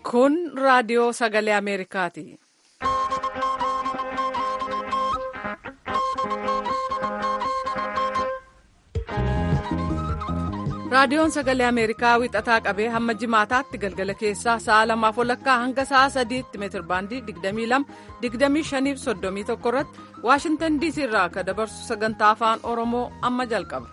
Kun raadiyoo sagalee Ameerikaati. Raadiyoon sagalee Ameerikaa wixataa qabee hamma jimaataatti galgala keessaa sa'a lamaaf walakkaa hanga sa'a sadiitti meetirbaandii 22-25-31 irratti Waashintan DC irraa akka dabarsu sagantaa afaan Oromoo amma jalqaba.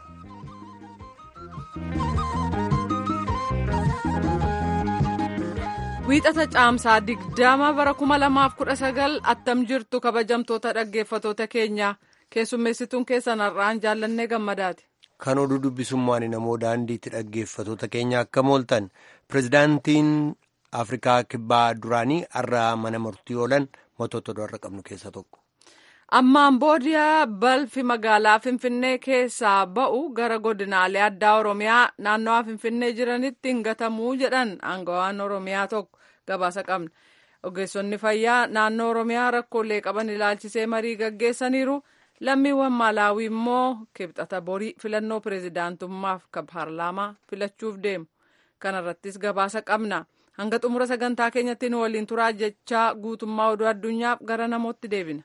Wiixata caamsaa 20 bara 2019 attam jirtu kabajamtoota dhaggeeffatoota keenya keessummeessituun keessan har'aan jaallannee gammadaati. Kan oduu dubbisummaan namoo daandiitti dhaggeeffatoota keenya akka mooltan pirezidaantiin Afrikaa kibbaa duraanii har'a mana murtii oolan mootota har'a qabnu keessaa tokko. Ammaan booda balfi magaalaa Finfinnee keessaa ba'u gara godinaalee addaa Oromiyaa naannawaa Finfinnee jiranitti hin gatamuu jedhan aangawaan Oromiyaa tokko gabaasa qabna. Ogeessonni fayyaa naannoo Oromiyaa rakkoolee qaban ilaalchisee marii gaggeessaniiru. lammiiwwan maalaawii immoo kibxata borii filannoo pireezidaantummaaf kan paarlaamaa filachuuf deemu kana irrattis gabaasa qabna hanga xumura sagantaa keenyatti nu waliin turaa jechaa guutummaa oduu addunyaaf gara namootti deebina.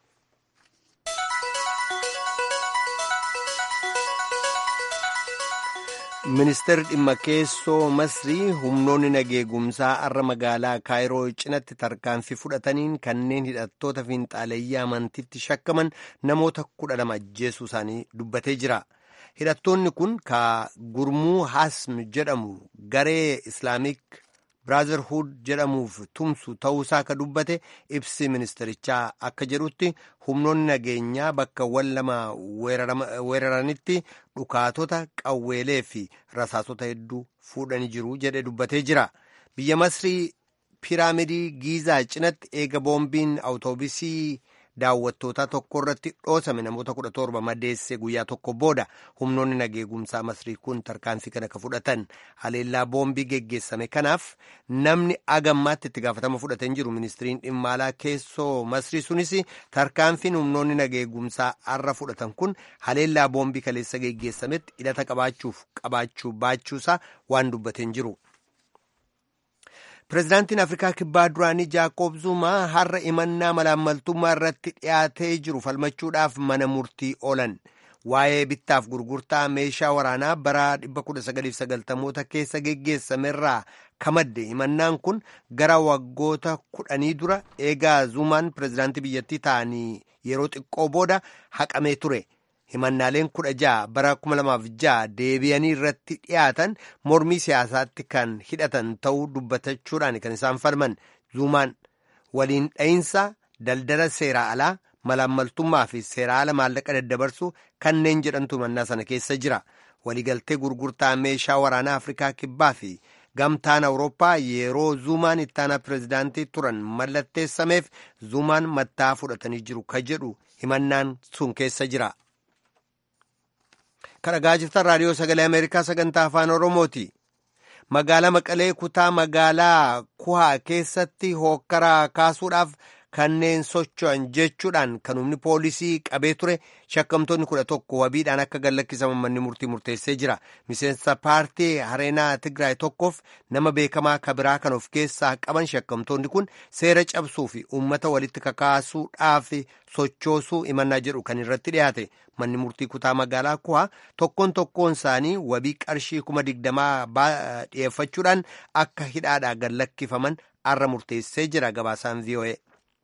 ministeerri dhimma keessoo masrii humnoonni nageegumsaa har'a magaalaa kaayiroo cinatti tarkaanfii fudhataniin kanneen hidhattoota fiinxaaleeyyii amantiitti shakkaman namoota kudha lama ajjeesuu isaanii dubbatee jira hidhattoonni kun ka gurmuu hasm jedhamu garee islaamik biraazarhuud jedhamuuf tumsu ta'uusaa ka dubbate ibsi ministerichaa akka jedhutti humnoonni nageenyaa bakkawwan lama weeraranitti dhukaatota qawweelee fi rasaasota hedduu fuudhanii jiru jedhe dubbatee jira biyya masrii piiraamidii giizaa cinatti eega boombiin awutoobisii daawwattootaa tokko irratti dhoosame namoota kudha torba madeesse guyyaa tokko booda humnoonni nageegumsaa masrii kun tarkaanfii kana ka fudhatan haleellaa boombii geggeessame kanaaf namni agammaatti itti gaafatama fudhatee jiru ministiriin dhimma alaa keessoo masrii sunis tarkaanfiin humnoonni nageegumsaa har'a fudhatan kun haleellaa boombii kaleessa geggeessametti hidhata qabaachuuf qabaachuu baachuusaa waan dubbateen jiru. pireezidaantiin afrikaa kibbaa duraanii jaakoob zumaa har'a imannaa malaammaltummaa irratti dhiyaatee jiru falmachuudhaaf mana murtii oolan waa'ee bittaaf gurgurtaa meeshaa waraanaa bara 1990moota keessa geggeessamerraa kamadde imannaan kun gara waggoota kudhanii dura eegaa zumaan pireezidaantii biyyattii ta'anii yeroo xiqqoo booda haqamee ture. himannaaleen kudha ja'a bara kuma lamaaf ja'a deebi'anii irratti dhiyaatan mormii siyaasaatti kan hidhatan ta'uu dubbatachuudhaan kan isaan falman zuumaan waliin dha'iinsa daldala seeraa alaa malaammaltummaa fi seeraa ala maallaqa daddabarsu kanneen jedhantu himannaa sana keessa jira waliigaltee gurgurtaa meeshaa waraanaa afrikaa kibbaa fi gamtaan awurooppaa yeroo zuumaan ittaanaa pireezidaantii turan mallatteessameef zuumaan mattaa fudhatanii jiru ka jedhu himannaan sun keessa jira. kan dhagaa jirtan raadiyoo sagalee ameerikaa sagantaa afaan oromooti magaalaa maqalee kutaa magaalaa kuhaa keessatti hookkaraa kaasuudhaaf kanneen socho'an jechuudhaan kan humni poolisii qabee ture shakkamtoonni kudha tokko wabiidhaan akka gallakkisaman manni murtii murteessee jira miseensa paartii hareenaa tigraay tokkoof nama beekamaa kabiraa kan of keessaa qaban shakkamtoonni kun seera cabsuu fi uummata walitti kakaasuudhaaf sochoosuu imannaa jedhu kan irratti dhiyaate manni murtii kutaa magaalaa kuhaa tokkoon tokkoon isaanii wabii qarshii kuma digdamaa dhiyeeffachuudhaan akka hidhaadhaa gallakkifaman arra murteessee jira gabaasaan voa.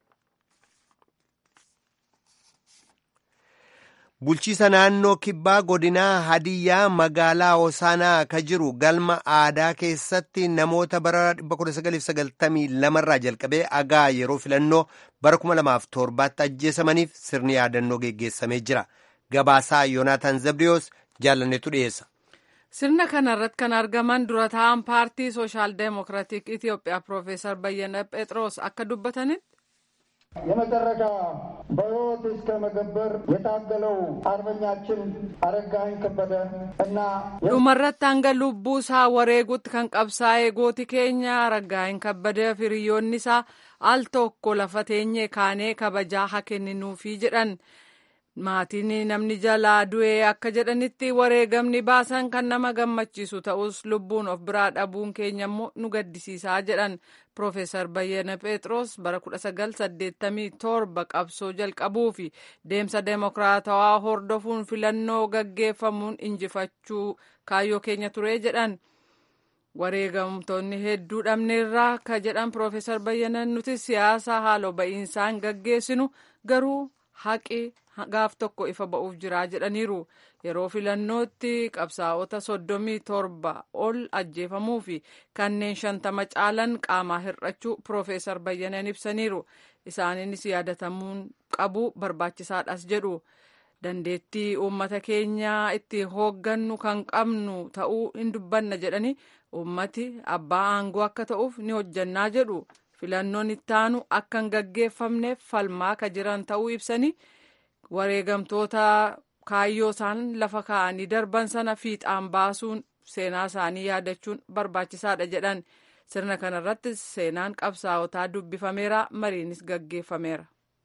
bulchiisa naannoo kibbaa godinaa hadiyyaa magaalaa hosaanaa ka jiru galma aadaa keessatti namoota bara 1992 irraa jalqabee agaa yeroo filannoo bara 2007tti ajjeesamaniif sirni yaadannoo geggeessamee jira gabaasaa yoonaataan zabdiyoos jaalanneetu dhiyeessa. sirna kana irratti kan argaman dura taa'an paartii sooshaal deemokiraatik itiyoophiyaa piroofeesar bayyana phexros akka dubbatanitti. የመጨረሻ በሕይወት እስከ መገበር የታገለው አርበኛችን አረጋኸኝ ከበደ እና dhumarratti hanga lubbuu isaa wareegutti kan qabsaa'ee gooti keenya Aragaayin kabbadee fi hiriyoonni isaa al tokko lafa teenyee kaanee kabajaa haa kenninuufi jedhan maatiin namni jalaa du'ee akka jedhanitti wareegamni baasan kan nama gammachiisu ta'us lubbuun of biraa dhabuun keenya immoo nu gaddisiisaa jedhan Profeesar Bayyana Phexros bara 1987 qabsoo jalqabuu fi deemsa deemokiraatawaa hordofuun filannoo gaggeeffamuun injifachuu kaayyoo keenya ture jedhan. wareegamtoonni hedduu dhabneerraa ka jedhan Profeesar Bayyanan nuti siyaasa haaloo ba'iinsaan gaggeessinu garuu haqi gaaf tokko ifa ba'uuf jiraa jedhaniiru yeroo filannootti qabsaa'ota soddomii torba ol ajjeefamuu fi kanneen shantama caalan qaamaa hir'achuu Profeesar Bayyanan ibsaniiru isaaniinis yaadatamuun qabu barbaachisaadhas jedhu. dandeettii uummata keenyaa itti hooggannu kan qabnu ta'uu hin dubbanna jedhani uummati abbaa aangoo akka ta'uuf ni hojjannaa jedhu filannoon ittaanu akka hin gaggeeffamneef falmaa ka jiran ta'uu ibsani wareegamtoota kaayyoo isaan lafa kaa'anii darban sana fiixaan baasuun seenaa isaanii yaadachuun barbaachisaadha jedhan sirna kanarratti seenaan qabsaa'otaa dubbifameera mariinis gaggeeffameera.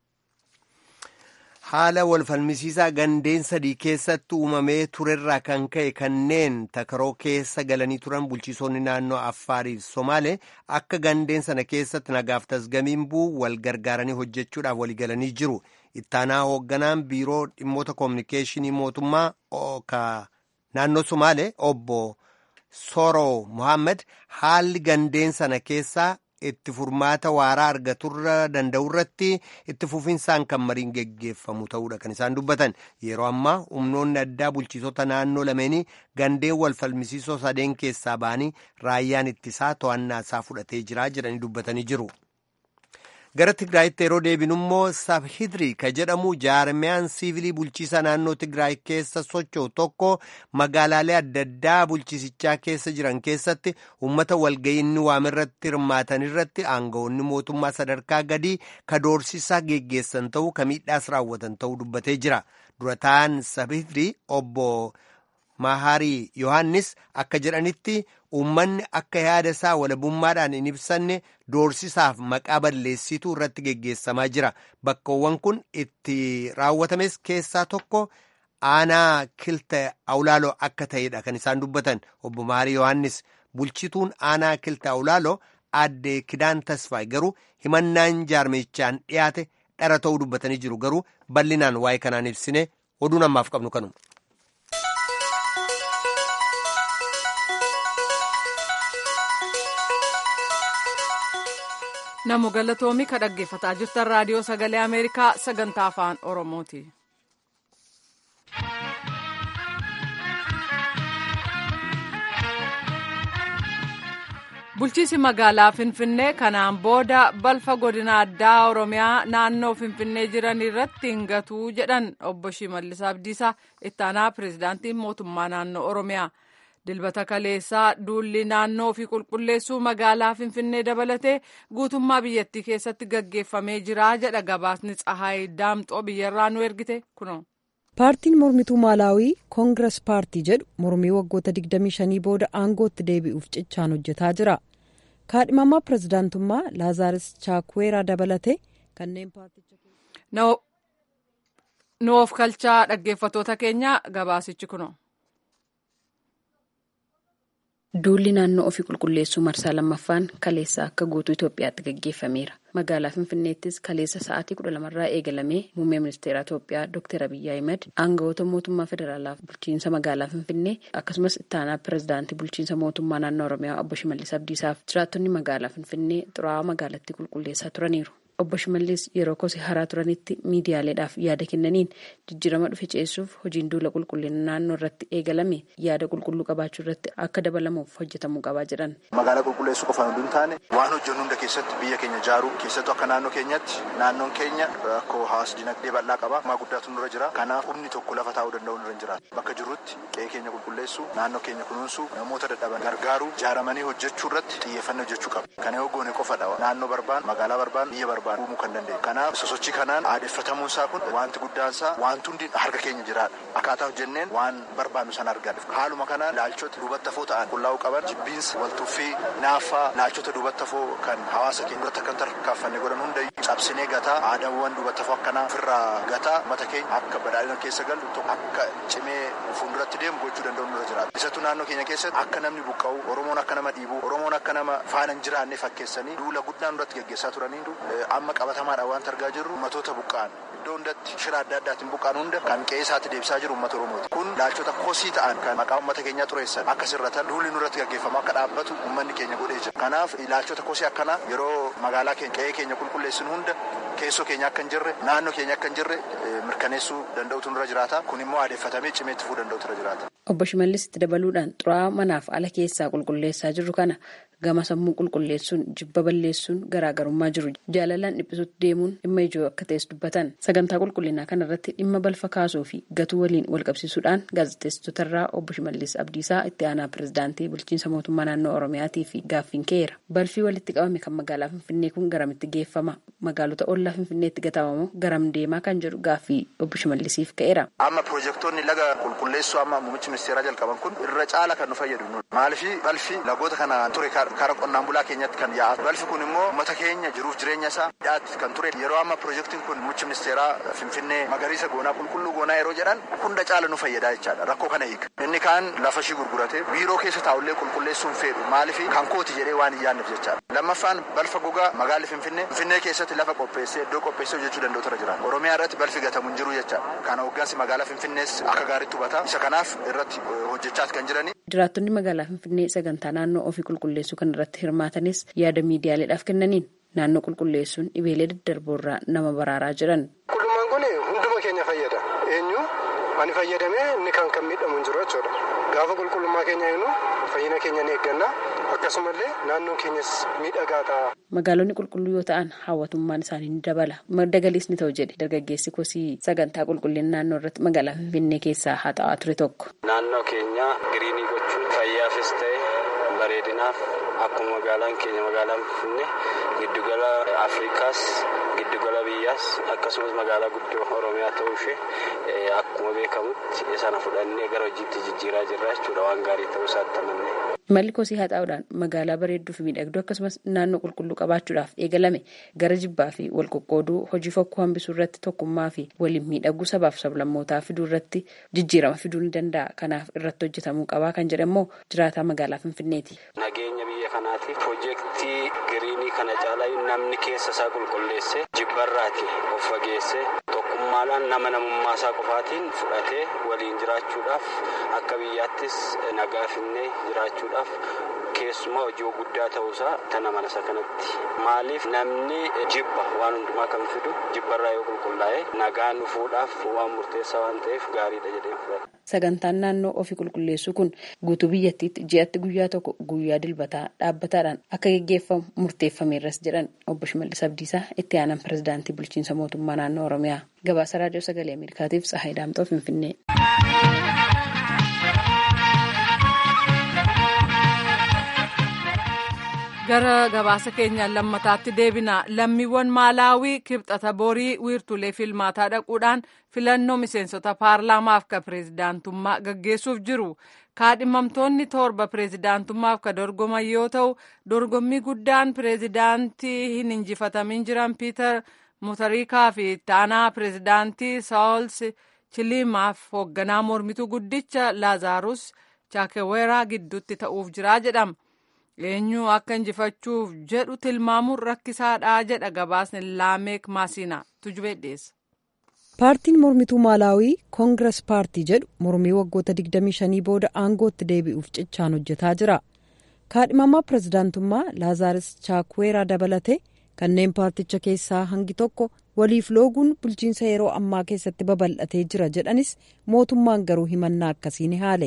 haala walfalmisiisaa gandeen sadii keessatti uumamee turerraa kan ka'e kanneen takaroo keessa galanii turan bulchiisonni naannoo affaariif somaalee akka gandeen sana keessatti nagaaf tasgamiin bu'u wal gargaaranii hojjechuudhaaf waliigalanii jiru ittaanaa hoogganaan biiroo dhimmoota koominikeeshinii mootummaa naannoo somaalee obbo soroo muhammad haalli gandeen sana keessaa itti furmaata waaraa argaturra danda'u irratti itti fufinsaan kan mariin geggeeffamu ta'uudha kan isaan dubbatan yeroo ammaa humnoonni addaa bulchiisota naannoo lameenii gandeen wal falmisiisoo sadeen keessaa ba'anii raayyaan ittisaa to'annaa isaa fudhatee jira jedhanii dubbatanii jiru. gara tigraayitti yeroo deebinu immoo sabhidri ka jedhamu jaarmiyaan siivilii bulchiisa naannoo tigraay keessa socho'u tokko magaalaalee adda addaa bulchiisichaa keessa jiran keessatti uummata walga'iinni waamirratti hirmaatan irratti aangawoonni mootummaa sadarkaa gadii ka doorsisaa geggeessan ta'uu ka miidhaas raawwatan ta'uu dubbatee jira durataan sabhidri obbo Maharii Yohaannis akka jedhanitti uummanni akka yaada isaa walabummaadhaan hin ibsanne doorsisaaf maqaa balleessituu irratti geggeessamaa jira. Bakkawwan kun itti raawwatames keessaa tokko aanaa kilta awlaaloo akka ta'edha kan isaan dubbatan obbo Maharii Yohaannis bulchituun aanaa kilta awlaaloo aadde Kidaan Tasfaay garuu himannaan jaarmichaan dhiyaate dhara ta'uu dubbatanii jiru garuu bal'inaan waa'ee kanaan ibsine oduun ammaaf qabnu kanuma. Namo galatoomii ka dhaggeeffataa jirtan raadiyoo sagalee Ameerikaa sagantaa afaan Oromooti. Bulchiisi magaalaa Finfinnee kanaan booda balfa godina addaa Oromiyaa naannoo Finfinnee jiran irratti hin gatuu jedhan obbo Shimallis Abdiisaa ittaanaa pirezidaantii mootummaa naannoo Oromiyaa. dilbata kaleessaa duulli naannoo fi qulqulleessuu magaalaa finfinnee dabalatee guutummaa biyyattii keessatti gaggeeffamee jira jedha gabaasni tsahaay daamxoo biyyarraa nu ergite kuno. paartiin mormituu maalaawii koongiras paartii jedhu mormii waggoota 25 booda aangootti deebi'uuf cichaan hojjetaa jira kaadhimamaa pirezidaantummaa laazaaris chaakweeraa dabalatee kanneen paarticha. noof kalchaa dhaggeeffatoota keenya gabaasichi kuno. Duulli naannoo ofii qulqulleessuu marsaa lammaffaan kaleessa akka guutuu Itoophiyaatti gaggeeffameera. Magaalaa Finfinneettis kaleessa sa'aatii kudha lamarraa eegalamee muummee ministeera Itoophiyaa Dr. Abiyyi Ahimad aangawoota mootummaa federaalaa bulchiinsa magaalaa Finfinnee akkasumas ittaanaa pirezidaantii bulchiinsa mootummaa naannoo Oromiyaa obbo Shimallis Abdiisaaf jiraattonni magaalaa Finfinnee xuraawaa magaalattii qulqulleessaa turaniiru. Obbo Shimallis yeroo kosii haraa turanitti miidiyaaleedhaaf yaada kennaniin jijjiirama dhufe ceessuuf hojiin duula qulqullina naannoo irratti eegalame yaada qulqulluu qabaachuu irratti akka dabalamuuf hojjetamuu qabaa jedhan. Magaalaa qulqulleessuu qofaan hunduu hin taane waan hojjennu hunda keessatti biyya keenya ijaaruu keessattuu akka naannoo keenyatti naannoon keenya rakkoo hawaasa dinagdee bal'aa qaba. Maa guddaatu nurra jira. Kanaaf humni tokko lafa taa'uu danda'u nurra hin jiraatu. Bakka jirrutti qe'ee keenya qulqulleessuu, naannoo keenya kunuunsuu, namoota dadhaban gargaaruu, ijaaramanii hojjechuu irratti xiyyeeffannoo hojjechuu qaba. Kana yoo goone qofadha. Naannoo barbaan, magaalaa barbaan, biyya barbaan. buqqaan uumuu kan dandeenyu. Kanaaf sosochii kanaan aadeffatamuun isaa kun wanti guddaan isaa wanti hundi harka keenya jiraadha. Akkaataa hojjenneen waan barbaannu sana argaa Haaluma kanaan ilaalchota duubatti hafoo ta'an qullaa'uu qaban jibbiinsa waltuffii naaffaa ilaalchota duubatti hafoo kan hawaasa keenya irratti akka tarkaanfanne godhan hundayyuu cabsinee gataa aadaawwan duubatti hafoo akkanaa ofirraa gataa uummata keenya akka badhaadhina keessa galu akka cimee fuulduratti deemu gochuu danda'u nurra jiraata. Isattuu naannoo keenya keessatti akka namni buqqa'u Oromoon akka nama dhiibu Oromoon akka nama faana hin jiraanne fakkeessanii duula guddaan duratti gaggeessaa turanii amma qabatamaadhaan waan argaa jirru ummatoota buqqa'an iddoo hundatti shira adda addaatiin buqqa'an hunda kan qe'ee isaatti deebisaa jiru uummata Oromooti. Kun ilaalchota kosii ta'an kan maqaa uummata keenyaa xureessan akka sirratan duulli nurratti gaggeeffamu akka dhaabbatu uummanni keenya godhee jira. Kanaaf ilaalchota kosii akkanaa yeroo magaalaa keenya qe'ee keenya qulqulleessinu hunda keessoo keenya akka hin jirre naannoo keenya akka hin jirre mirkaneessuu danda'utu nurra jiraata. Kun immoo aadeffatamee cimee itti fufuu danda'utu nurra jiraata. Obbo Shimallis itti dabaluudhaan xuraa'aa manaaf ala keessaa qulqulleessaa jirru kana gama sammuu qulqulleessuun jibba balleessuun garaagarummaa jiru jaalalaan dhiphisuutti deemuun dhimma ijoo akka ta'es dubbatan sagantaa qulqullinaa kanarratti dhimma balfa kaasuu fi gatuu waliin walqabsiisuudhaan gaazexeessitotarraa obbo Shimallis Abdiisaa itti aanaa pirezidaantii bulchiinsa mootummaa naannoo Oromiyaatii fi gaaffiin ka'eera balfii walitti qabame kan magaalaa Finfinnee kun garamitti geeffama magaalota ollaa Finfinneetti gatamamoo garam deemaa kan jedhu gaaffii obbo Shimallisiif ka'eera. Amma piroojeektoonni laga qulqulleessuu amma muummichi ministeeraa jalqaban kun irra caala kan nu fayyadu maalifi balfi lagoota kana ture karaa qonnaan bulaa keenyatti kan yaa'atu balfi kun immoo uummata keenya jiruuf jireenya isaa dhiyaatti kan ture yeroo amma piroojeektiin kun muummichi ministeeraa finfinnee magariisa goonaa qulqulluu goonaa yeroo jedhan hunda caala nu fayyadaa jechaadha rakkoo kana hiika inni kaan lafa ishii gurgurate biiroo keessa taa'ullee qulqulleessuun fedhu maalifi kan kooti jedhee waan hin yaadneef jechaadha lammaffaan balfa gogaa magaalli finfinnee finfinnee keessatti lafa qopheessee iddoo qopheessee hojjechuu danda'u tura jira oromiyaa irratti balfi gatamu hin jiru jechaadha kana hooggansi magaalaa finfinnees akka gaariitti hubata isa kanaaf irratti hojjechaati kan jirani. Jiraattonni magaalaa Finfinnee sagantaa naannoo ofii qulqulleessuu kan irratti hirmaatanis yaada miidiyaaleedhaaf kennaniin naannoo qulqulleessuun dhibeelee daddarboorraa nama baraaraa jiran. Qulqullinaan kun hunduma keenya fayyada. Eenyu ani fayyadamee inni kan kan miidhamu hin jiru jechuudha. Gaafa qulqullummaa keenya eegnu fayyina keenya ni eegganna. Akkasumallee naannoon keenyas miidhagaa ta'a. Magaalonni qulqulluu yoo ta'an hawwatummaan isaanii ni dabala. Madda galiis ni ta'u jedhe dargaggeessi kosii sagantaa qulqullina naannoo irratti magaalaa Finfinnee keessaa haa ta'aa ture tokko. Naannoo keenya giriinii gochuun fayyaafis ta'e bareedinaaf akkuma magaalaan keenya magaalaan Finfinnee giddugala Afrikaas giddugala biyyaas akkasumas magaalaa guddoo Oromiyaa ta'uu ishee akkuma beekamutti sana fudhannee gara hojiitti jijjiiraa jirra jechuudha waan gaarii ta'uu isaatti amanne. Malli kosii haa ta'uudhaan magaalaa bareedduu fi miidhagduu akkasumas naannoo qulqulluu qabaachuudhaaf eegalame gara jibbaa fi wal qoqqooduu hojii fokkoo hambisuu irratti tokkummaa fi waliin miidhaguu sabaaf sablammootaa fiduu irratti jijjiirama fiduu ni danda'a. Kanaaf irratti hojjetamuu qabaa kan jedhamu jiraataa magaalaa Finfinneeti. Nageenya biyya kanaatiif piroojeektii giriinii kana caalaa namni keessa isaa qulqulleessee jibbarraati of fageessee tokkummaadhaan nama namummaa isaa qofaatiin fudhatee waliin jiraachuudhaaf akka biyyaattis nagaa finnee jiraachuudhaaf keessumaa hojii guddaa ta'uusaa tana mana isa kanatti maaliif namni jibba waan hundumaa kan fidu jibbarraa yoo qulqullaa'e nagaan dhufuudhaaf waan murteessaa waan ta'eef gaariidha jedhee fudhata. Sagantaan naannoo ofii qulqulleessuu kun guutuu biyyattiitti ji'atti guyyaa tokko guyyaa dilbataa dhaabbataadhaan akka geggeeffamu murteeffameerras jedhan obbo Shimallis Abdiisaa itti aanan pirezidaantii bulchiinsa mootummaa naannoo Oromiyaa. Gabaasa raadiyoo sagalee Ameerikaatiif Tsahaay Daamxoo Finfinnee. gara gabaasa keenyaan lammataatti deebina lammiiwwan maalaawii kibxata borii wiirtulee filmaataa dhaquudhaan filannoo miseensota paarlaamaaf ka pireezidaantummaa gaggeessuuf jiru kaadhimamtoonni torba pireezidaantummaaf ka dorgoman yoo ta'u dorgommii guddaan pireezidaantii hin injifatamin jiran piiter mutariikaa fi ittaanaa pireezidaantii saawuls chilimaaf hoogganaa mormituu guddicha laazaarus chaakeweeraa gidduutti ta'uuf jira jedhama. eenyu akka injifachuuf jedhu tilmaamuun rakkisaadha jedha gabaasni laameek maasiina tujubee dhiyeessa. paartiin mormituu maalaawii koongiras paartii jedhu mormii waggoota 25 booda aangootti deebi'uuf cichaan hojjetaa jira kaadhimamaa pirezidaantummaa laazaaris chaakweeraa dabalate kanneen paarticha keessaa hangi tokko waliif looguun bulchiinsa yeroo ammaa keessatti babal'atee jira jedhanis mootummaan garuu himannaa akkasii ni haale.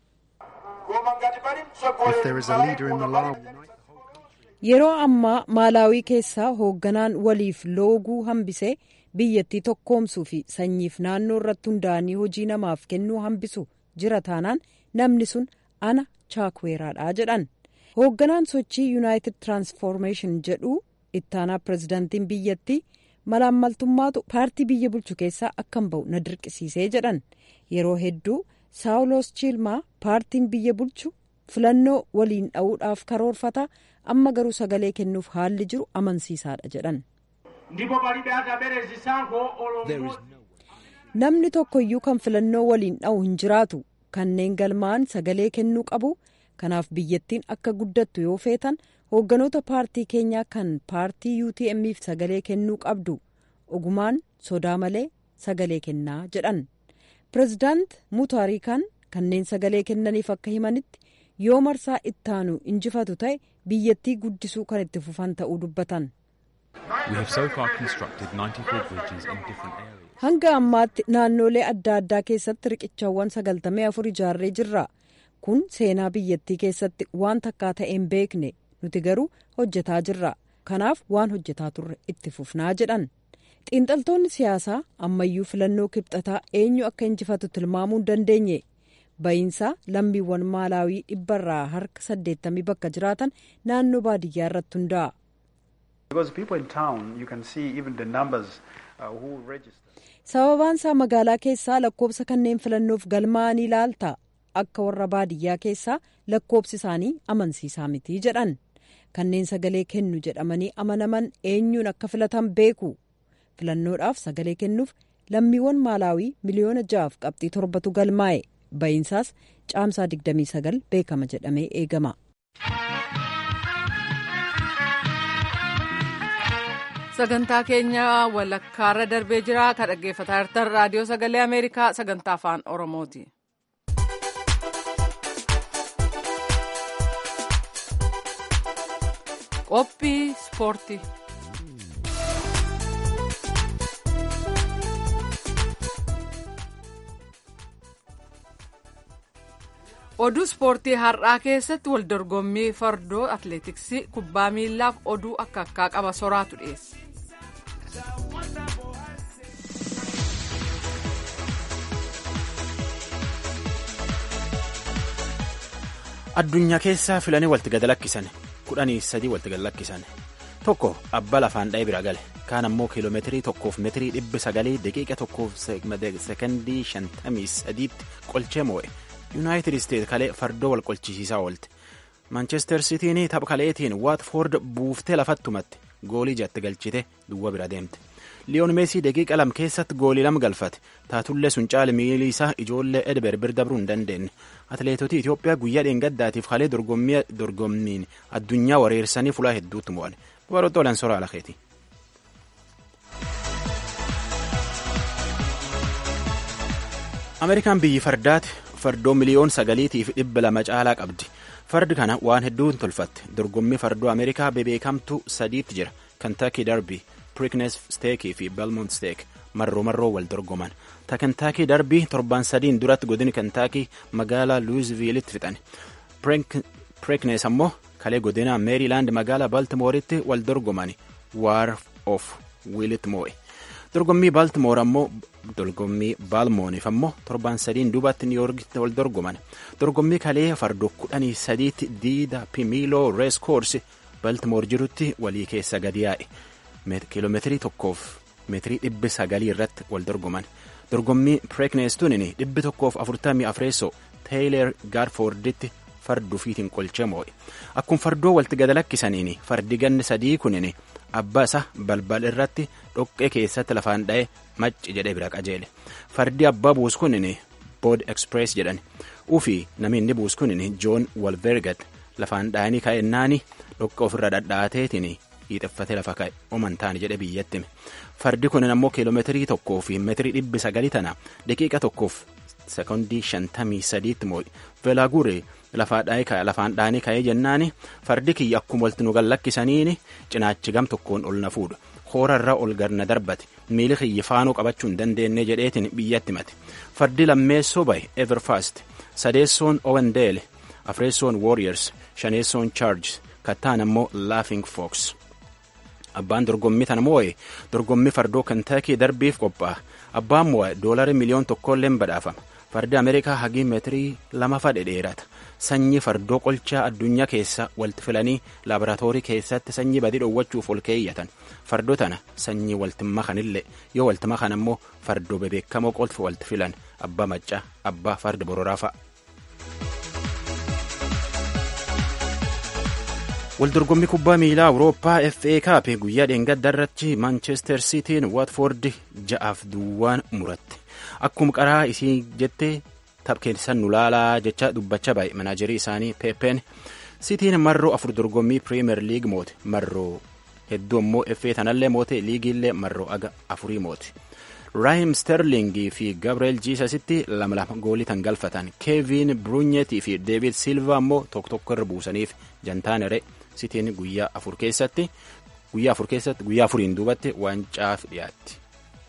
yeroo ammaa maalaawii keessaa hoogganaan waliif looguu hambisee biyyattii tokkoomsuu fi sanyiif naannoo irratti hundaa'anii hojii namaaf kennuu hambisu jira taanaan namni sun ana chaakweeraadha jedhan hoogganaan sochii yuunaayitid tiraansfoormeeshin jedhu ittaanaa pirezidaantiin biyyattii malaammaltummaatu paartii biyya bulchu keessaa akkan ba'u na dirqisiisee jedhan yeroo hedduu saawulos chiilmaa paartiin biyya bulchu filannoo waliin dha'uudhaaf karoorfata amma garuu sagalee kennuuf haalli jiru amansiisaadha jedhan. namni tokkoyyuu kan filannoo waliin dha'u hin jiraatu kanneen galmaa'an sagalee kennuu qabu kanaaf biyyattiin akka guddattu yoo feetan hoogganoota paartii keenyaa kan paartii utmf sagalee kennuu qabdu ogumaan sodaa malee sagalee kennaa jedhan pirezidaant mutaarikaan kanneen sagalee kennaniif akka himanitti yoo marsaa ittaanu injifatu ta'e biyyattii guddisuu kan itti fufan ta'uu dubbatan. hanga ammaatti naannolee adda addaa keessatti riqichawwan sagaltamii afur ijaarree jirra kun seenaa biyyattii keessatti waan takkaa ta'e hin beekne nuti garuu hojjetaa jirra kanaaf waan hojjetaa turre itti fufnaa jedhan xiinxaltoonni siyaasaa ammayyuu filannoo kibxataa eenyu akka injifatu tilmaamuu hin dandeenye ba'iinsaa lammiiwwan maalaawii dhibbarraa harka saddeettamii bakka jiraatan naannoo baadiyyaa irratti hundaa'a. sababaan isaa magaalaa keessaa lakkoobsa kanneen filannoof galmaa'anii ilaalta akka warra baadiyyaa keessaa lakkoobsi isaanii amansiisaa miti jedhan kanneen sagalee kennu jedhamanii amanaman eenyuun akka filatan beeku filannoodhaaf sagalee kennuuf lammiiwwan maalaawii miliyoona ja'aaf qabxii torbatu galmaa'e ba'iinsaas caamsaa 29 beekama jedhamee eegama. sagantaa keenya walakkaarra darbee jira ka dhaggeeffataa jirtan raadiyoo sagalee ameerikaa sagantaa afaan oromooti. qophii ispoortii. oduu ispoortii har'aa keessatti waldorgommii fardoo atleetiksii kubbaa miillaaf oduu akka akkaa qaba soraatu dhiyeesse. addunyaa keessaa filanii walti gad lakkisan kudhanii sadii walti gad lakkisan tokko abbaa lafaan dha'ee bira gale kaan ammoo kiiloomeetirii tokkoof meetirii dhibbi sagalii daqiiqa tokkoof sekondii shantamii sadiitti qolchee moo'e yuunaayitid isteet kalee fardoo wal qolchisiisaa oolte maanchestar sitiin tapha kaleetiin waatfoord buuftee lafattumatti goolii jatti galchite duwwa bira deemte liyoon meesii daqiiqa lam keessatti goolii lama galfate taatullee sun caala miilii isaa ijoollee edber bir dabruu hin dandeenye atileetota itiyoophiyaa guyyaa dheengaddaatiif kalee dorgommiin addunyaa wareersanii fulaa hedduutti mo'an baroota olan soraa lakeeti. ameerikaan biyyi fardaati fardoo miliyoon sagaliitiif dhibba lama caalaa qabdi fardi kana waan hedduun tolfatte dorgommii fardoo ameerikaa bebeekamtu sadiitti jira kantaakii darbii piriknes steekii fi belmont steek marroo marroo wal dorgoman ta kantaakii darbii torban sadiin duratti godini kantaakii magaalaa luuzviilitti fixan piriknes ammoo kalee godina meeriilaand magaalaa baltimooritti wal dorgoman waar of wiilitti moo'e dorgommii baltimoor ammoo dorgommii baalmooniif ammoo torban sadiin duubatti niiyorgitti wal dorgoman dorgommii kalee fardoo kudhanii sadiitti diida pimiiloo rees koorsi baltimoor jirutti walii keessa gadi yaa'e kiiloomeetirii tokkoof meetirii dhibbi sagalii irratti wal dorgoman dorgommii pireekneestuun dhibbi tokkoof afurtamii afreessoo teeyleer gaarfoorditti farduu fiitiin qolchee moo'e akkuma fardoo walti gad lakkisaniin fardi ganni sadii kunin abbaa isa balbal irratti dhoqqee keessatti lafaan dha'e macci jedhee bira qajeele fardi abbaa buus kunin bood eksprees jedhan ufi namni inni buus kunin joon walvergat lafaan dha'anii ka'ennaani dhoqqee ofirra dhadhaateetiin hiixeffatee lafa ka'e oman taane jedhe biyyatti fardi kunin ammoo kiiloomeetirii tokkoo fi meetirii dhibbi sagalii tana daqiiqa tokkoof sekondii shantamii sadiitti moo'i veelaagure lafaan dhaanii ka'ee jennaani fardi kiyya akkuma walti nu gallakkisaniini cinaachi gam tokkoon ol na fuudha hoorarra ol garna darbate miili kiyya faanuu qabachuu hin dandeenye jedheetiin biyyatti mate fardi lammeessoo bahe everfast sadeessoon owendeele afreessoon warriors shaneessoon charges kattaan ammoo laughing fox abbaan dorgommii tana moo'e dorgommii fardoo kantaakii darbiif qophaa'a abbaan moo'e doolari miliyoon tokkolleen badhaafama fardi ameerikaa hagii meetirii lama fadhe dheerata sanyii fardoo qolchaa addunyaa keessa walitti filanii laaboraatoorii keessatti sanyii badii dhoowwachuuf ol keeyyatan fardoo tana sanyii walitti makanillee yoo walitti makan ammoo fardoo bebeekamoo qolfi walitti filan abbaa maccaa abbaa farda bororaa fa'a. waldorgommii kubbaa miilaa awurooppaa fa kaap guyyaa dheengadda irratti maanchestar siitiin waatfoord ja'aaf duwwaan muratte akkuma qaraa isii jettee tapheessan nu laalaa jecha dubbachaa baay'e manaajerii isaanii peepeen siitiin marroo afur dorgommii piriimeer liig moote marroo hedduu immoo fa tanallee moote liigiillee marroo aga afurii moote raahim sterlingii fi gabriel jiisasitti lama lama goolii tan galfatan keevin bruunyetii fi deevid silva immoo tokko tokko irra buusaniif jantaanere sitiin guyyaa afur keessatti guyyaa afur keessatti guyyaa afuriin duubatti wancaaf dhiyaatti.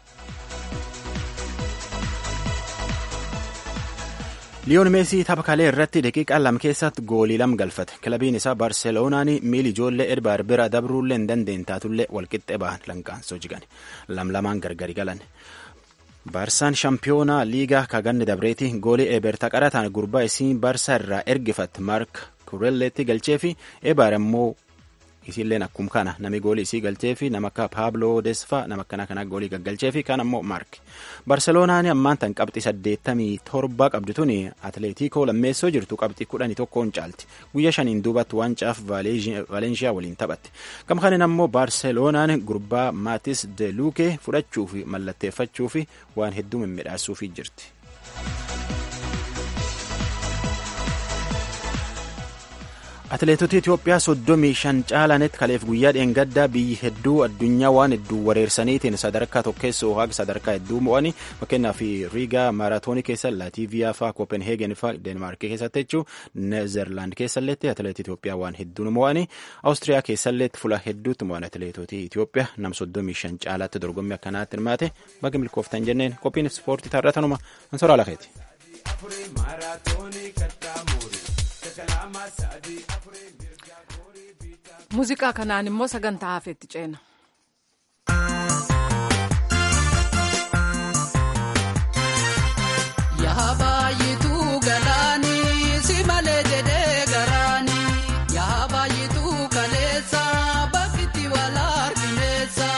liyoon meesii tapha kalee irratti daqiiqaa lama keessatti goolii lama galfate kilabiin isaa baarseloonaan miili ijoollee edbaar bira dabruullee hin dandeenye taatullee walqixxee bahan lanqaansoo jigan lam lamaan gargari galan. baarsaan shaampiyoonaa liigaa kaganni dabreeti goolii eberta qarataan gurbaa isii baarsaa irraa ergifatte maark kurelleetti galchee fi ebaar immoo isiilleen akkuma kana nami goolii isii galchee fi nama akka paabloo desfaa nama akkana kana goolii gaggalchee fi kaan ammoo maark barseloonaan ammaan tan qabxii saddeettamii torba qabdi tuni atleetikoo lammeessoo jirtu qabxii kudhanii tokkoon caalti guyyaa shaniin duubatti wancaaf vaalenshiyaa waliin taphatti gama kanin ammoo barseloonaan gurbaa maatis de luukee fudhachuu fi mallatteeffachuu fi waan hedduu mimmiidhaasuufii jirti. Atileetota Itoophiyaa soddomii shan caalanetti kaleef guyyaa dheengaddaa biyyi hedduu addunyaa waan hedduu wareersaniitiin sadarkaa tokkeessoo haga sadarkaa hedduu mo'anii fakkeenyaaf Riigaa maaraatoonii keessa Laatiiviyaa fa'aa Koopenheegen fa'aa Deenmaarkii keessatti jechuun Neezerlaand keessalleetti atileetii Itoophiyaa waan hedduun mo'anii Awustiriyaa keessalleetti fuula hedduutti mo'an atileetota Itoophiyaa nam soddomii shan caalaatti dorgommii akkanaatti hirmaate baga milkooftan jenneen qophiin ispoortii taarratanuma Ansoraa Lakeeti. muuziqaa kanaan immoo sagantaa hafeetti ceena. Yaa baay'eetu galaanii si malee jedhee garaanii yaa baay'eetu kaleessa bakkitti wal argineessa.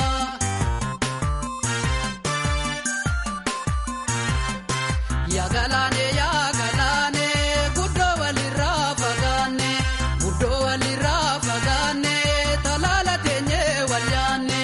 Yaa galaanee yaa galaanee guddoo walirraa fagaanne guddoo walirraa fagaanne talaala teenyee wal yaanne.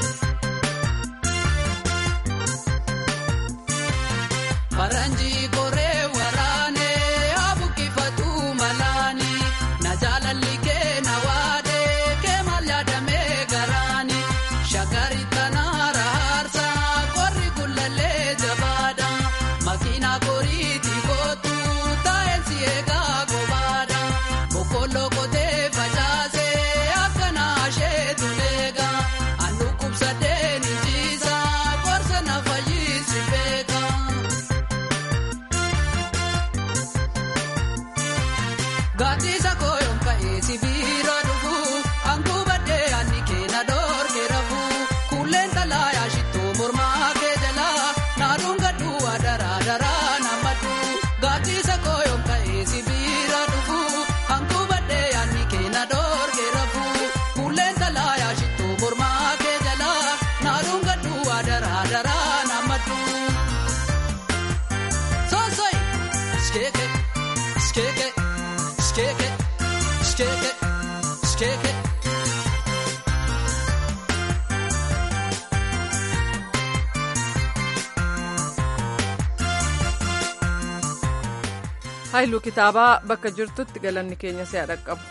Faranjii koree waraanee abukkifatu malaani na jaalalli kee na waadee kee maal yaadamee garaani shagari tanaara haarsa qorri kullallee jabaadha makiina koriiti kootu taa'elsi eegaa kobaadha boqqolloo kotee facaasee akkana asheetu leega annu kubsadee ni jiisa qorsa na fayyisi beeka. Gaatisa koyoon ka'ee sibiira dhufu hanguubadhee anni keena dhoorkee rafu kulleen talaa yaashittoo mormaa kee jalaa naaduun gadhuu adaraa daraa namadhu gaatisa koyoon ka'ee sibiira dhufu hanguubadhee anni keena dhoorkee rafu kulleen talaa yaashittoo mormaa kee jalaa naaduun gadhuu adaraa daraa namadhu. Soosoi skeeke skeeke. Skeke, skeke, skeke. Haayiluu kitaabaa bakka jirtutti galanni keenya si'a dhaqqabu.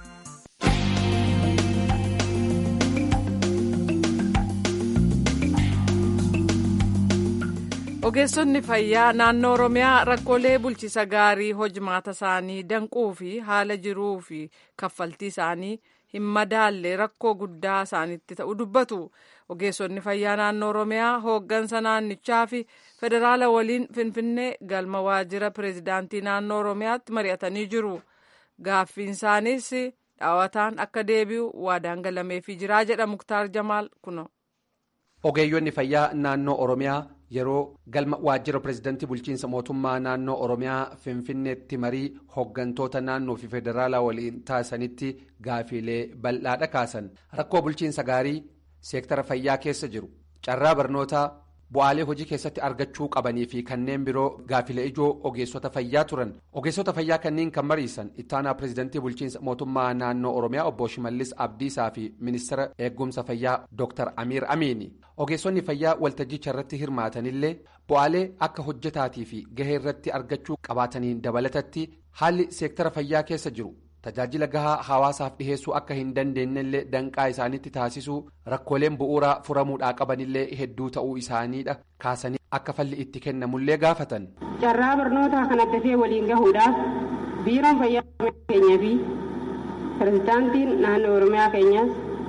Ogeessonni fayyaa naannoo Oromiyaa rakkoolee bulchiisa gaarii hojimaata isaanii danquu fi haala jiruu fi kaffaltii isaanii hin madaalle rakkoo guddaa isaanitti ta'u dubbatu. Ogeessonni fayyaa naannoo Oromiyaa hooggansa naannichaa fi federaala waliin Finfinnee galma waajjira pireezidaantii naannoo Oromiyaatti mari'atanii jiru. Gaaffiin isaaniis dhaawataan akka deebi'u waadaan galameefii jiraa jedha Muktaar Jamaal kuno. Ogeeyyonni fayyaa naannoo Oromiyaa yeroo galma waajjira pireezidantii bulchiinsa mootummaa naannoo oromiyaa finfinneetti marii hooggantoota naannoo fi federaalaa waliin taasisanitti gaafiilee bal'aadha kaasan rakkoo bulchiinsa gaarii seektara fayyaa keessa jiru carraa barnootaa bu'aalee hojii keessatti argachuu qabanii fi kanneen biroo gaafilee ijoo ogeessota fayyaa turan ogeessota fayyaa kanneen kan mariisan ittaanaa pireezidantii bulchiinsa mootummaa naannoo oromiyaa obbo shimallis abdiisaa fi ministeera eegumsa fayyaa dr amiir amiini ogeessonni fayyaa waltajjicha irratti hirmaatanillee bu'aalee akka hojjetaatii fi gahee irratti argachuu qabaataniin dabalatatti haalli seektara fayyaa keessa jiru. tajaajila gahaa hawaasaaf dhiheessuu akka hin dandeenyellee danqaa isaanitti taasisuu rakkooleen bu'uuraa furamuudhaa qabanillee hedduu ta'uu isaaniidha kaasanii akka falli itti kennamullee gaafatan. carraa barnootaa kan addatee waliin gahuudhaaf biiroon fayyaa keenyaa fi pirezidaantiin naannoo oromiyaa keenyaas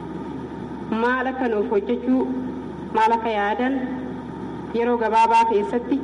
maal akka nuuf hojjechuu maal akka yaadan yeroo gabaabaa keessatti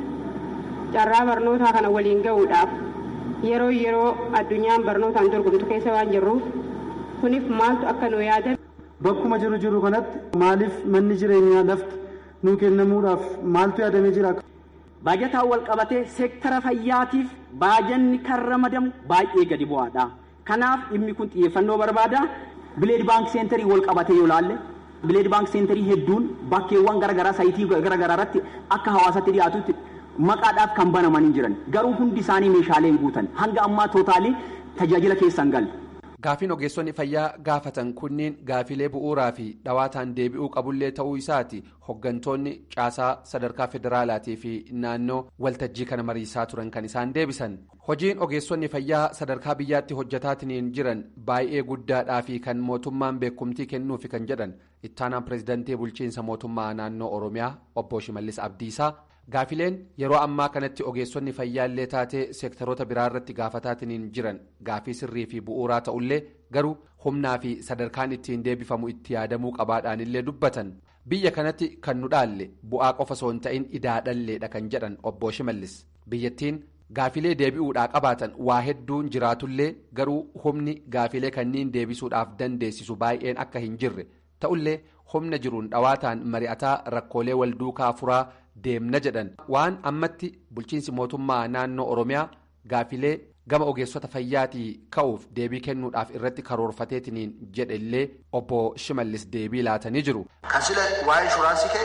carraa barnootaa kana waliin gahuudhaaf. yeroo yeroo addunyaan barnootaan dorgomtu keessa waan jirruuf kuniif maaltu akka nu yaadan. Bakkuma jiru jiru kanatti maaliif manni jireenyaa lafti nuu kennamuudhaaf maaltu yaadamee jira? Baajataan wal qabatee seektara fayyaatiif baajanni kan ramadamu baay'ee gadi bu'aadha. Kanaaf dhimmi kun xiyyeeffannoo barbaada. Bileed baank seenterii wal qabatee yoo laalle bileed baank seenterii hedduun bakkeewwan garaagaraa sayitii garaagaraa irratti akka hawaasatti dhiyaatutti maqaadhaaf kan banamanii jiran garuu hundi isaanii meeshaaleen guutan hanga ammaa tootaalii tajaajila keessan galle. Gaafiin ogeessonni fayyaa gaafatan kunniin gaafilee bu'uuraa fi dhawaataan deebi'uu qabullee ta'uu isaati hoggantoonni caasaa sadarkaa federaalaatii fi naannoo waltajjii kana mariisaa turan kan isaan deebisan. Hojiin ogeessonni fayyaa sadarkaa biyyaatti hojjetaatiin jiran baay'ee guddaadhaa fi kan mootummaan beekumtii kennuufi kan jedhan ittaanaan pireezidantii bulchiinsa mootummaa naannoo Oromiyaa obbo Shimallis Abdiisaa. Gaafileen yeroo ammaa kanatti ogeessonni fayyaallee taatee seektaroota biraa irratti gaafataatiin jiran gaafii sirrii fi bu'uuraa ta'ullee garuu humnaa fi sadarkaan ittiin deebifamu itti yaadamuu qabaadhaanillee dubbatan biyya kanatti kan nu dhaalle bu'aa qofa osoo hin ta'in idaadhalleedha kan jedhan obbo Shimallis biyyattiin gaafilee deebi'uudhaa qabaatan waa hedduun jiraatullee garuu humni gaafilee kanniin deebisuudhaaf dandeessisu baay'een akka hin jirre ta'ullee humna jiruun dhawaataan mari'ataa rakkoolee wal duukaa furaa. deemna jedhan waan ammatti bulchiinsi mootummaa naannoo oromiyaa gaafilee gama ogeessota fayyaatii ka'uuf deebii kennuudhaaf irratti karoorfateetiniin jedhe illee obbo shimallis deebii laatanii jiru. kan sila waa'ee inshuraansii ka'e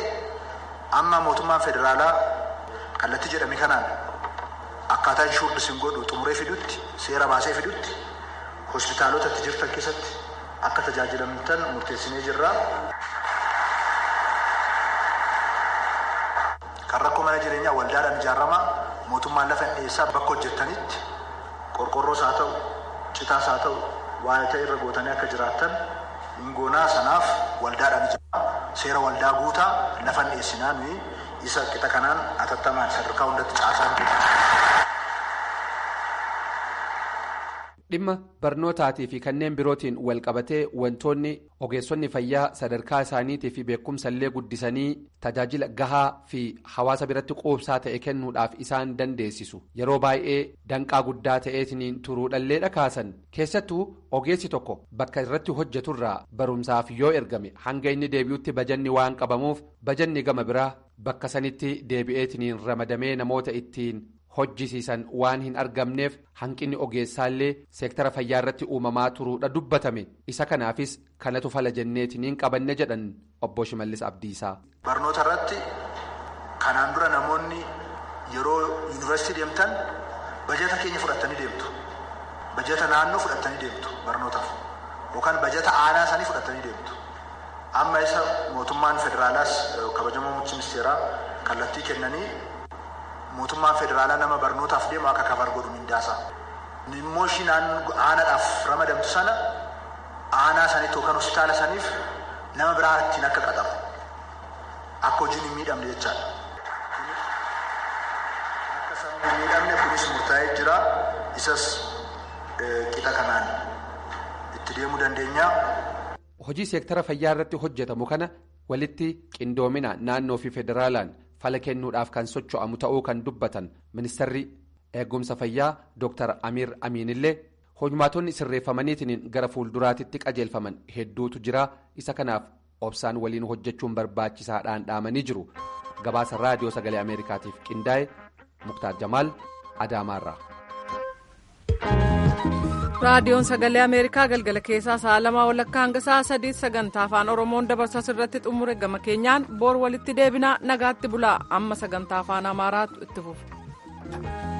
amma mootummaan federaalaa kallattii jedhame kanaan akkaataa inshuurri sin godhu xumuree fidutti seera baasee fidutti hospitaalota itti jirtan keessatti akka tajaajilamtan murteessinee jirra. kan rakkoo mana jireenyaa waldaadhaan ijaaramaa mootummaan lafa dhiyeessaa bakka hojjettanitti qorqorroos haa ta'u citaas haa ta'u waa'ee ta'e irra gootanii akka jiraattan hingoonaa sanaaf waldaadhaan ijaaramaa seera waldaa guutaa lafa dhiyeessinaan isa qixa kanaan atattamaan sadarkaa hundatti caasaan dhimma barnootaatii fi kanneen birootiin walqabatee wantoonni ogeessonni fayyaa sadarkaa isaaniitii fi beekumsallee guddisanii tajaajila gahaa fi hawaasa biratti quubsaa ta'e kennuudhaaf isaan dandeessisu yeroo baay'ee danqaa guddaa ta'eetiin turuudhallee dhakaasan keessattuu ogeessi tokko bakka irratti hojjeturraa barumsaaf yoo ergame hanga inni deebi'utti bajanni waan qabamuuf bajanni gama biraa bakka sanitti deebi'eetiin ramadamee namoota ittiin. hojjisiisan waan hin argamneef hanqinni ogeessaallee seektara fayyaa irratti uumamaa turuudha dubbatame isa kanaafis kanatu fala jenneetiniin qabanne jedhan obbo Shimallis Abdiisaa. Barnoota irratti kanaan dura namoonni yeroo yuunivarsiitii deemtan bajeta keenya fudhattanii deemtu bajeta naannoo fudhattanii deemtu barnootaaf yookaan bajeta aanaa isaanii fudhattanii deemtu amma isa mootummaan federaalaas kabajamoo muummichi ministeeraa kallattii kennanii. mootummaan federaalaa nama barnootaaf deemu akka kabar godhu mindaasaa immoo ishiin aanaadhaaf ramadamtu sana aanaa sanitti yookaan hospitaala saniif nama biraa ittiin akka qaxaru akka hojiin hin miidhamne jechaadha. Akka sabni hin miidhamne kunis murtaa'ee jira isas qixa kanaan itti deemuu dandeenya. Hojii seektara fayyaa irratti hojjetamu kana walitti qindoomina naannoo fi federaalaan. fala kennuudhaaf kan socho'amu ta'uu kan dubbatan ministeerri eegumsa fayyaa dr amiir amiinillee hojmaatonni sirreeffamaniitiin gara fuulduraatitti qajeelfaman hedduutu jira isa kanaaf obsaan waliin hojjechuun barbaachisaadhaan dhaamanii jiru gabaasa raadiyoo sagalee ameerikaatiif qindaa'e muktaar jamaal adaamaarraa. raadiyoon sagalee ameerikaa galgala keessaa sa'a lamaa walakkaa hanga sa'a sadii sagantaa afaan oromoon dabarsa irratti xumure gama keenyaan boor walitti deebinaa nagaatti bulaa amma sagantaa afaan amaaraatu itti fufa.